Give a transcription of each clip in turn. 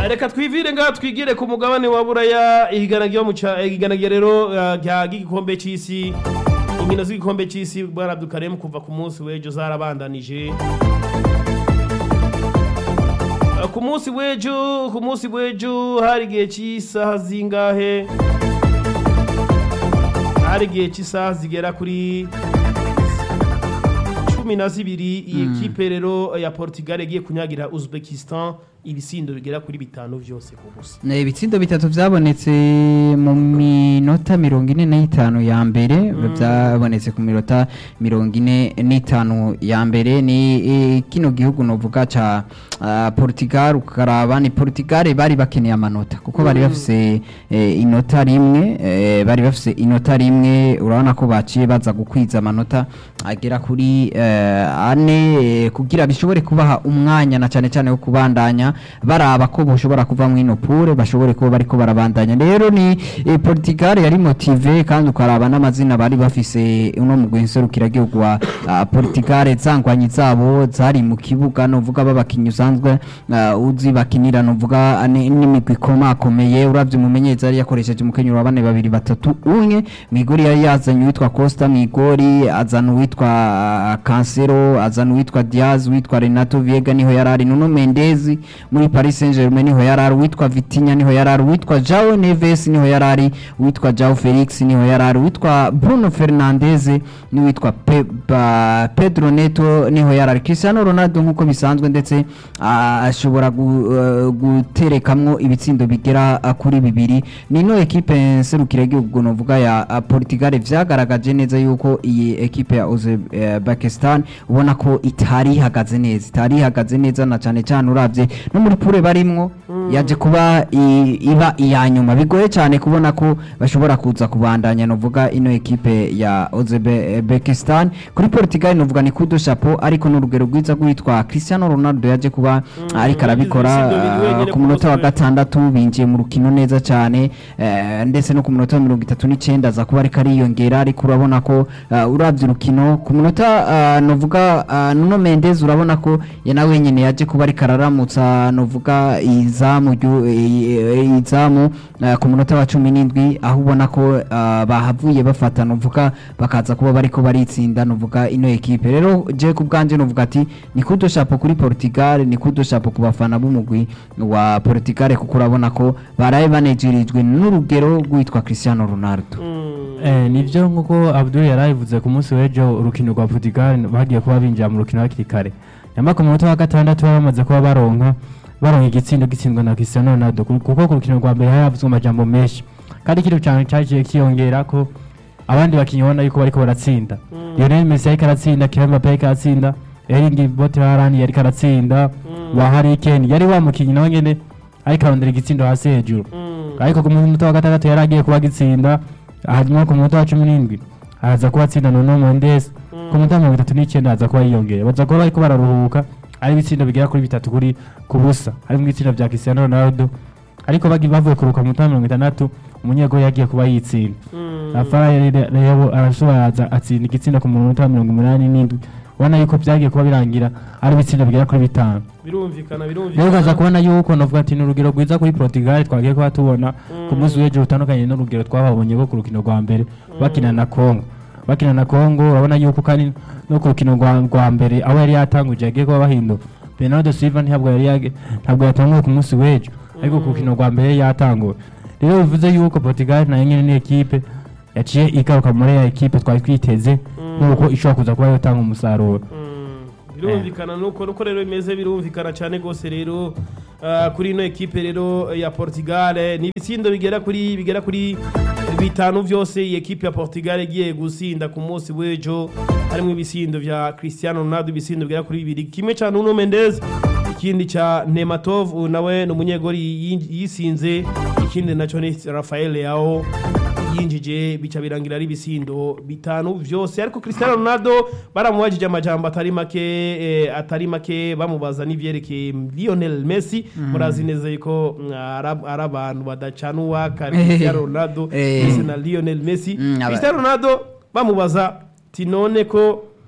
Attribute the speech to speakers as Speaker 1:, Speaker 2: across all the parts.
Speaker 1: reka twivire ngaha twigire ku mugabane wa buraya ihiganagiro mu ca- ihiganagiro rero uh, rya ry'igikombe c'isi inkino z'igikombe c'isi bwaradukaremu kuva ku munsi w'ejo zarabandanije Uh, ku munsi w'ejo ku munsi w'ejo hari igihe cy'isaha zingahe hari igihe cy'isaha zigera kuri cumi na zibiri iyi ekipe rero ya portugal igiye kunyagira uzbekistan ibisindo bigera kuri bitanu vyose ku busa
Speaker 2: Ne, ibitsindo bitatu vyabonetse mu minota mirongo ine n'itanu ya mbere vyabonetse ku minota mirongo ine n'itanu ya mbere ni eh, kino gihugu novuga ca ah, Portugal ukaraba ni Portugal bari bakeneye amanota kuko bari bafise eh, inota rimwe eh, bari bafise inota rimwe urabona ko baciye baza gukwiza amanota agera kuri eh, ane eh, kugira bishobore kubaha umwanya na cane cane wo kubandanya baraba ko boshobora kuva mwino pure bashobore kuba bariko barabandanya rero ni eh, Portugal yari motive kandi ukaraba n'amazina bari bafise uno mugwi nserukiragihugu wa ah, Portugal zangwanyi zabo zari mu kibuga novuga babakinyi usanzwe ah, uzi bakinira novuga ni- n'imigwi ikomakomeye uravye umumenyereza yari yakoresheje umukenyero wa bane babiri batatu umwe mwigori yari yazanye uwitwa Costa mwigori azana uwitwa ah, Cancelo azana uwitwa Diaz uwitwa Renato Viega niho yarari Nuno Mendes muri Paris Saint-Germain niho yarari uwitwa Vitinha niho yarari uwitwa Joao Neves niho yarari uwitwa Joao Felix niho yarari uwitwa Bruno Fernandes n'uwitwa Pe, ba, Pedro Neto niho yarari Cristiano Ronaldo nkuko bisanzwe ndetse ah, ashobora gu, eh, guterekamwo ibitsindo bigera ah, kuri bibiri nino ekipe nserukira igihugu novuga ya ah, Portugal vyagaragaje neza yuko iyi ekipe ya Uzbekistan ubona ko itari ihagaze neza itari ihagaze neza na cane cane uravye no muri pure barimwo yaje kuba i- iba iya nyuma bigoye cyane kubona ko bashobora kuza kubandanya novuga ino ekipe ya Uzbekistan kuri Portugal novuga ni kudo chapeau ariko n'urugero rwiza rwitwa Cristiano Ronaldo yaje kuba ariko arabikora
Speaker 1: yagize ibisindo bibiri
Speaker 2: ah,
Speaker 1: wenyene
Speaker 2: ku
Speaker 1: ku
Speaker 2: munota wa
Speaker 1: munsi w'ejo.
Speaker 2: gatandatu binjiye mu rukino neza cyane eh, ndetse no ku munota wa mirongo itatu n'icyenda aza kuba ariko ariyongera ariko urabona ko ah, uravye urukino ku munota ah, novuga ah, Nuno Mendes urabona ko ya na wenyene yaje kuba ariko araramutsa novuga izamu ryu- i- i- izamu ah, ku munota wa cumi n'indwi aho ubona ko ah, bahavuye bafata novuga bakaza kuba bariko baritsinda novuga ino ekipe rero je ku bwanje novuga ati ni kudo chapeau kuri Portugal ni kudo chapeau ku bafana b'umugwi wa Portugal kuko urabona ko baraye banejerijwe n'urugero rwitwa Cristiano Ronaldo
Speaker 3: Eh, nivyo nkuko Abdul yarabivuze ku munsi w'ejo urukino rwa Portugal bagiye kuba binjira mu rukino hakiri kare nyamara ku munota wa gatandatu bari bamaze kuba baronka baronka igitsindo gitsindwa na Cristiano Ronaldo ku- kuko ku rukino rwa mbere hari havuzwe amajambo menshi kandi ikintu cyane cyagiye kiyongera ko abandi bakinnyi ubona yuko bariko baratsinda Lionel Messi yariko aratsinda Kylian Mbappe yariko aratsinda Erling Braut Haaland yariko aratsinda wa Harry Kane yari wa mukinnyi nawe nyene ariko arondera igitsindo hasi hejuru ariko ku munota wa gatandatu yari agiye kuba agitsinda hanyuma ku munota wa cumi n'indwi araza kuba atsinda Nuno Mendes ku munota wa mirongo itatu n'icyenda aza kuba yiyongera baza kuba bariko bararuhuka ari ibitsindo bigera kuri bitatu kuri ku busa harimo ibitsindo vya Cristiano Ronaldo ariko bagi bavuye kuruka mu munota wa mirongo itandatu umunyegoli yagiye kuba yitsinda Rafael rero arashobora aza atsinda igitsindo ku munota wa mirongo umunani n'indwi ubona yuko vyagiye kuba birangira ari ibitsindo bigera kuri bitanu
Speaker 1: birumvikana
Speaker 3: rero ukaza
Speaker 1: birumvikana
Speaker 3: kubona yuko navuga ati ni urugero rwiza kuri Portugal twagiye kuba tubona ku munsi w'ejo rutandukanye n'urugero twababonye ko ku rukino rwa mbere bakina na Congo bakina na Congo urabona yuko kandi no ku rukino rwa rwa mbere aho yari yatanguje yagiye kuba bahindura Bernardo Silva ntabwo yari yage- ntabwo yatanguye ku munsi w'ejo ariko ku rukino rwa mbere yari yatanguye rero bivuze yuko Portugal nayo nyene ni ekipe yaciye igaruka muri ya ekipe twari twiteze nuko ishobora kuza kuba yotanga umusaruro
Speaker 1: birumvikana nuko nuko rero bimeze birumvikana cyane rwose rero ah, kuri ino ekipe rero ya Portugal ni ibitsindo bigera kuri bigera kuri bitanu vyose iyi ekipe ya Portugal igiye gusinda ku munsi w'ejo harimo ibisindo vya Cristiano Ronaldo ibisindo bigera kuri bibiri kimwe ca Nuno Mendes ikindi ca Nematov uyu nawe ni umunyegori yi- yisinze ikindi naco ni Rafael Leao yinjije bica birangira ari ibisindo bitanu vyose ariko Cristiano Ronaldo baramubajije amajambo atari make eh, atari make bamubaza n'ivyerekeye Lionel Messi murazi neza yuko mm, ara- ari abantu badacana uwaka Cristiano Ronaldo
Speaker 2: Eh.
Speaker 1: ndetse na Lionel Messi
Speaker 2: Mm, aba-
Speaker 1: Cristiano Ronaldo bamubaza ti none ko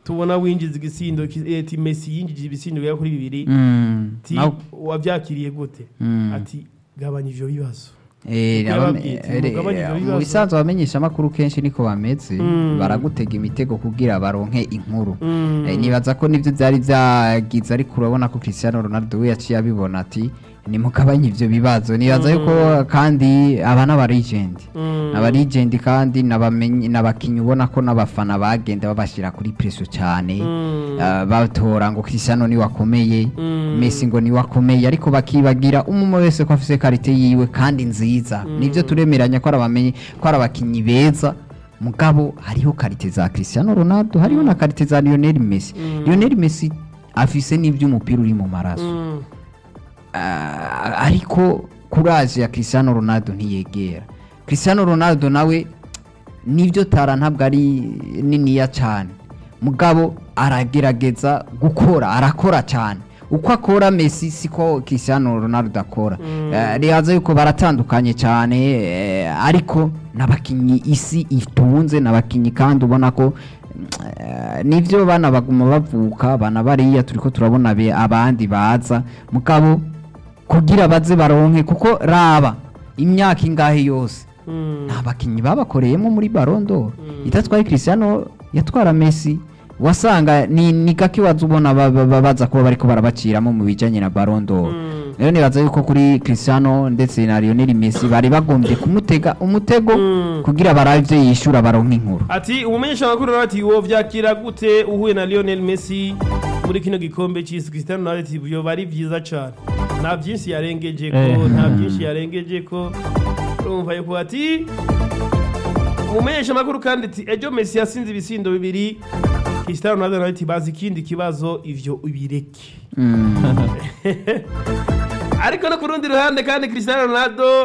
Speaker 1: tubona winjiza igisindo ki- ati Messi yinjije ibisindo bigera kuri bibiri
Speaker 2: Mm.
Speaker 1: ati
Speaker 2: Nawe-
Speaker 1: wabyakiriye gute
Speaker 2: Mm.
Speaker 1: ati gabanya ivyo bibazo
Speaker 2: Eh,
Speaker 1: Kuko
Speaker 2: abame-
Speaker 1: yababwiye ati,
Speaker 2: eh,
Speaker 1: mugabanye ivyo
Speaker 2: mu
Speaker 1: bibazo.
Speaker 2: bisanzwe abamenyesha amakuru kenshi niko bameze
Speaker 1: Mm.
Speaker 2: baragutega imitego kugira baronke inkuru
Speaker 1: Mm.
Speaker 2: Eh, nibaza ko nivyo vyari vyagize ariko urabona ko Cristiano Ronaldo we yaciye abibona ati nimugabanye ivyo bibazo nibaza yuko kandi aba n'aba legend
Speaker 1: Mm.
Speaker 2: aba legend kandi n'abamenyi n'abakinyi ubona ko n'abafana bagenda babashira kuri presso cyane
Speaker 1: Mm.
Speaker 2: Ah, batora ngo Cristiano ni wakomeye
Speaker 1: Mm.
Speaker 2: Messi ngo ni wakomeye ariko bakibagira umwe wese ko afise karite yiwe kandi nziza nivyo turemeranya ko arabamenye ko arabakinyi beza mugabo hariho karite za Cristiano Ronaldo hariho na karite za Lionel Messi Lionel Messi afise n'ivy'umupira uri mu maraso
Speaker 1: Mm.
Speaker 2: Ah, ariko kuraje ya Cristiano Ronaldo ntiyegera Cristiano Ronaldo nawe nivyo tara ntabwo ari niniya cyane mugabo aragerageza gukora arakora cyane uko akora Messi siko Cristiano Ronaldo akora Eh, rihaza yuko baratandukanye cyane eh, ariko n'abakinyi isi itunze n'abakinyi kandi ubona ko eh, nivyo bana baguma bavuka bana bariya turiko turabona be abandi baza mugabo kugira baze baronke kuko raba imyaka ingahe yose
Speaker 1: Mm.
Speaker 2: nta bakinnyi babakoreyemo muri barondo itatwaye Cristiano yatwara Messi wasanga ni, ni gake waza ubona ba- ba- ba- baza kuba bariko barabaciramo mu bijanye na barondo
Speaker 1: Mm.
Speaker 2: rero nibaza yuko kuri Cristiano ndetse na Lionel Messi bari bagombye kumutega umutego
Speaker 1: Mm.
Speaker 2: kugira barabe ivyo yishura baronke inkuru
Speaker 1: ati umumenyesha makuru nawe ati wo vyakira gute uhuye na Lionel Messi muri kino gikombe c'isi Cristiano Ronaldo ati byo bari vyiza cane nta byinshi yarengeje ko
Speaker 3: Eh.
Speaker 1: nta byinshi yarengeje ko urumva yuko ati umumenyesha makuru kandi ati ejo Messi yasinze ibisindo bibiri Cristiano Ronaldo nawe ati bazi ikindi kibazo ivyo ubireke
Speaker 2: Mm.
Speaker 1: ariko no ku rundi ruhande kandi Cristiano Ronaldo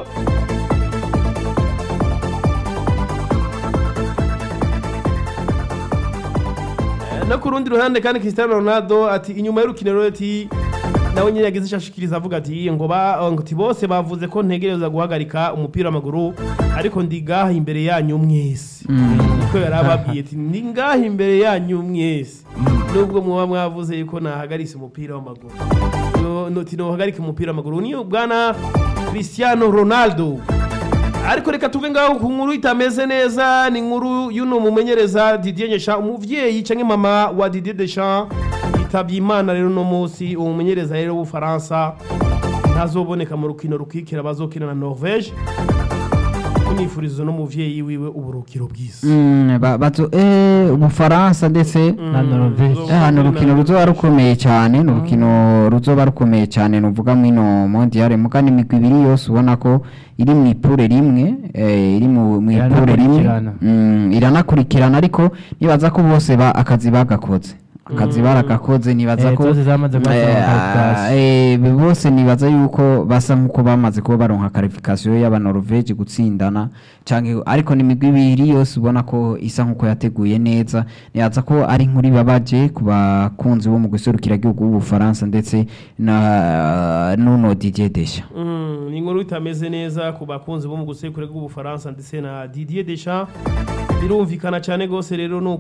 Speaker 1: Eh, no ku rundi ruhande kandi Cristiano Ronaldo ati inyuma y'urukino rero ati nawe nyine yagize icyo ashikiriza avuga ati ngo ba ngo ati bose bavuze ko ntegereza guhagarika umupira w'amaguru ariko ndi ngaha imbere yanyu mwese niko yari ababwiye ati ndi ngaha imbere yanyu mwese nubwo muba mwavuze yuko nahagaritse umupira w'amaguru No- no- ati nohagarike umupira w'amaguru niyo bwana Cristiano Ronaldo ariko reka tuve ngaho ku nkuru itameze neza ni inkuru y'uno mumenyereza Didier Deschamps umuvyeyi canke mama wa Didier Deschamps yitabye imana rero uno munsi uwo mumenyereza rero w'ubufaransa ntazoboneka mu rukino rukikira bazokina na Norvège kunifuriza no muvyeyi wiwe uburukiro bwiza
Speaker 2: Mm, ba- bazo eh ubufaransa ndetse
Speaker 3: na Norvège.
Speaker 1: Mm,
Speaker 2: Eh, ni urukino ruzoba rukomeye cyane ni urukino ruzoba rukomeye cyane nuvuga mwino mondial muga n'imigwi ibiri yose ubona ko iri mu ipure rimwe eh, iri mu mu ipure rimwe
Speaker 3: Iranakurikirana.
Speaker 2: Mm, iranakurikirana ariko nibaza ko bose ba akazi bagakoze akazi baragakoze nibaza
Speaker 3: Eh,
Speaker 2: ko
Speaker 3: zose zamaze kuba
Speaker 2: Eh,
Speaker 3: zamaze
Speaker 2: eh, bose nibaza yuko basa nkuko bamaze kuba baronka qualification y'abanoruveje gutsindana canke ariko ni imigwi ibiri yose ubona ko isa nkuko yateguye neza nibaza ko ari inkuru ibabaje ku bakunzi bo mu guserukira igihugu w'ubufaransa ndetse na nuno Didier Deschamps
Speaker 1: Mm, ni inkuru itameze neza ku bakunzi bo mu gusekura bw'ubufaransa ndetse na Didier Deschamps birumvikana cyane gose rero ni